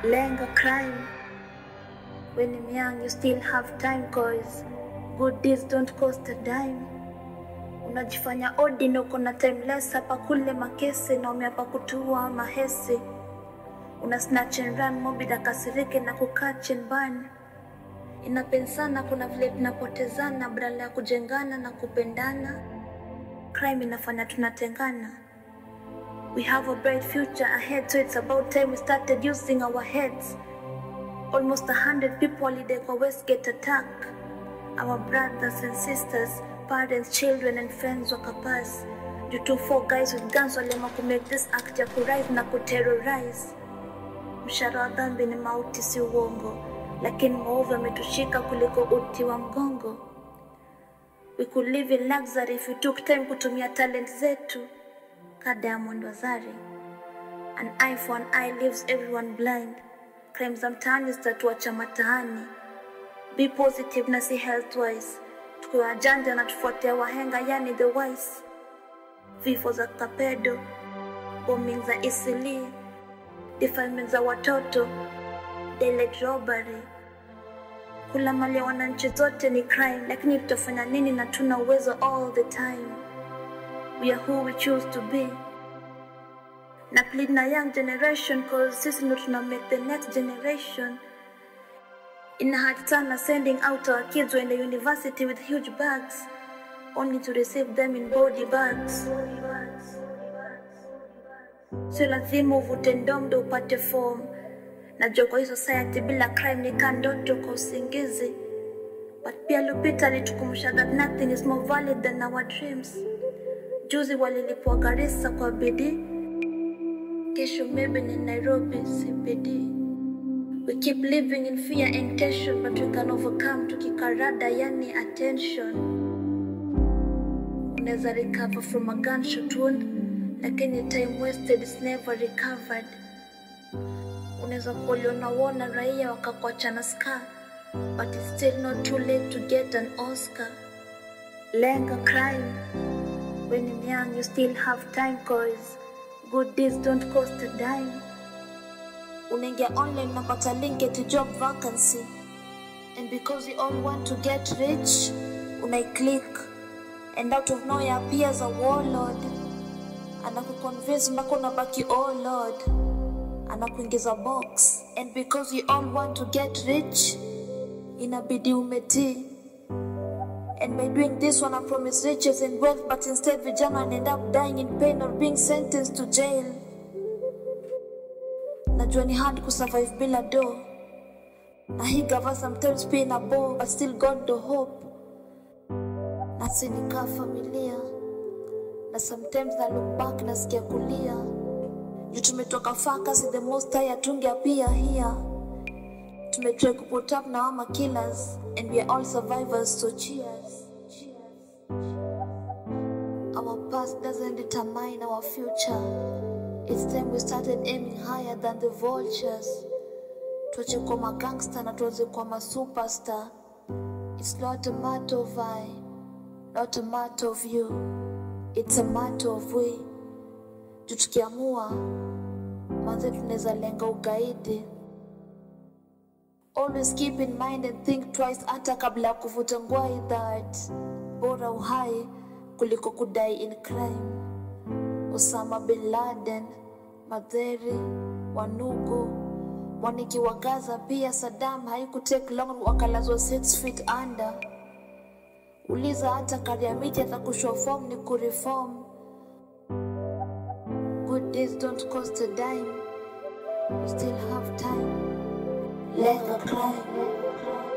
Lenga crime. When you're young, you still have time cause good deeds don't cost a dime. Unajifanya odi na uko na timeless hapa kule makesi na umeapa kutua mahesi. Una snatch and run mobi kasirike na kukaa chenbani. Inapensana kuna vile tunapotezana badala ya kujengana na kupendana. Crime inafanya tunatengana. We have a bright future ahead, so it's about time we started using our heads. Almost a hundred people holiday kwa Westgate attack. Our brothers and sisters, parents, children and friends wakapass. Due to four guys with guns waliamua ku make this act ya kurise na kuterrorize. Mshahara wa dhambi ni mauti, si uongo, lakini maovu ametushika kuliko uti wa mgongo. We could live in luxury if we took time kutumia talent zetu ka Diamond Wazari. An eye for an eye leaves everyone blind. Crime za mtaani zitatuacha mataani. Be positive na si health wise. Tukiwa wajanja na tufuatia wahenga, yani the wise. Vifo za Kapedo, bombing za Isili, defilement za watoto, daylight robbery. Kula mali ya wananchi zote ni crime, lakini tutafanya nini na tuna uwezo all the time. We are who we choose to be. Na plead na young generation cause sisi ndo tuna make the next generation. Ina hard sana sending out our kids when the university with huge bags only to receive them in body bags. Sio lazima uvute ndom ndo upate form. Najua kwa hii society bila crime ni kaa ndoto kwa usingizi. But pia Lupita alitukumbusha that nothing is more valid than our dreams. Juzi walilipwa Garissa kwa bidii, kesho maybe ni Nairobi CBD. We keep living in fear and tension, but we can overcome tukikarada, yani attention. Unaweza recover from a gunshot wound, lakini time wasted is never recovered. Unaweza kuliona wona raia wakakuachana scar, but it's still not too late to get an Oscar. Lenga crime. When you're young, you still have time cause good deeds don't cost a dime. Unaingia online unapata link to job vacancy. And because we all want to get rich, unaiclick. And out of nowhere appears a warlord. Anakuconvince mpaka unabaki oh lord. Anakuingiza box. And because we all want to get rich, inabidi umetii. And by doing this one, I promise riches and wealth, but instead vijana end up dying in pain or being sentenced to jail. Najua ni hard kusurvive bila do. Na hii gava sometimes pia ina bore, but still God do hope. Na sinikaa familia. Na sometimes na look back nasikia kulia. Juu tumetoka far kasi the most high atungeapia here. Tumetry kuput up na wama killers and we are all survivors so cheers. Our past doesn't determine our future. It's time we started aiming higher than the vultures. Tuache kwa magangster na tuanze kwa masuperstar. It's not a matter of I, not a matter of you. It's a matter of we. Juu tukiamua, manze tunaweza lenga ugaidi. Always keep in mind and think twice hata kabla ya kuvuta ngwai that bora uhai kuliko kudai in crime. Osama bin Laden, Madheri, Wanugu, Mwaniki wa Gaza pia Saddam haikutake long wakalazwa 6 feet under. Uliza hata Kariamiti atakushwa form ni kureform. Good days don't cost a dime. You still have time. Lenga crime.